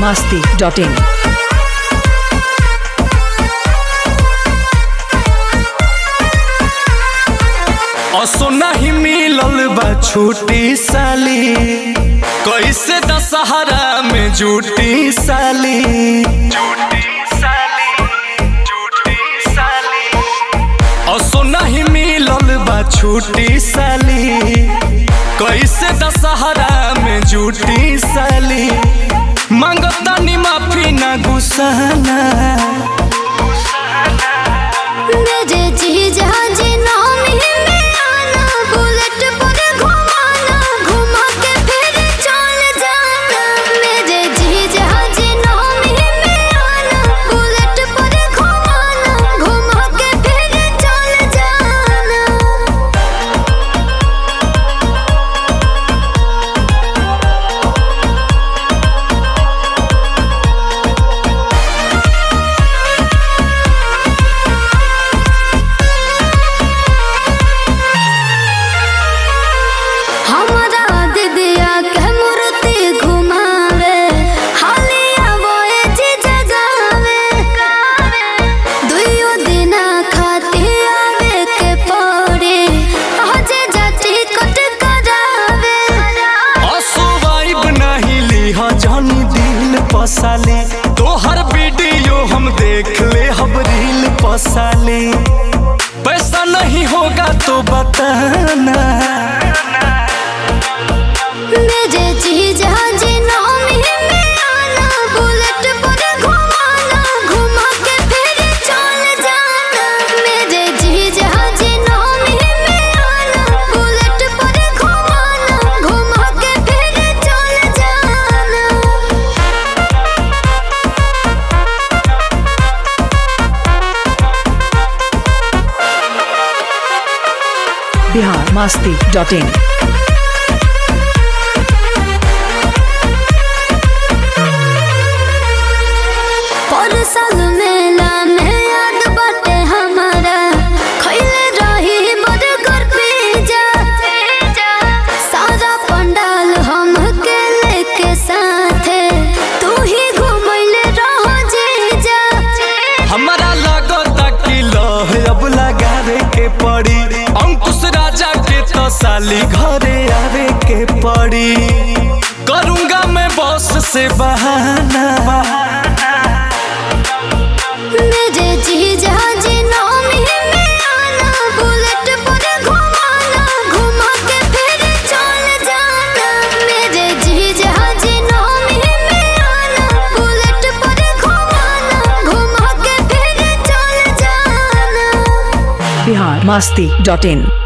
masti.in. असो नहीं मिलल बा छूटी साली कैसे दशहरा में जूटी साली असो नहीं मिलल बा छूटी साली कैसे दशहरा में जूटी साली मांगता नी माफी ना गुस्साना मेरे जीजा जी नामी में आना बुलेट पर घुमाना घुमा के फिर चल जाना मेरे जीजा जी नामी में आना बुलेट पर घुमाना घुमा के फिर चल जाना हमारा दिदिया के मूर्ति घुमावे हालिया बोए जी जगावे दुइयो दिना खाती आवे के पड़े हजे जाती कट करावे असुवाइब नहीं लीहा जानी दिल पसाले तोहर वीडियो हम देख ले हम रील पसाले पैसा नहीं होगा तो बताना मेरे जीजा जी नामी में आना बुलेट पर घुमाना घुमा के फिर चल जाना मेरे जीजा जी नामी में आना बुलेट पर घुमाना घुमा के फिर चल जाना Bihar masti.in. पर साल मेला में याद बाटे हमारा खैले रही बर्गर पिज्जा सारा पंडाल हम के लेके साथे तू ही घुमैले रहो जीजा हमारा लगता कि लह अब लगावे के पड़ी अंकुश राजा के तो साली घरे आवे के पड़ी करूंगा मैं बॉस से बहाना मेरे जीजा जी नामी में आना बुलेट पर घुमाना घुमा के फिर चल जाना मेरे जीजा जी नामी में आना बुलेट पर घुमाना घुमा के फिर चल जाना Bihar masti.in.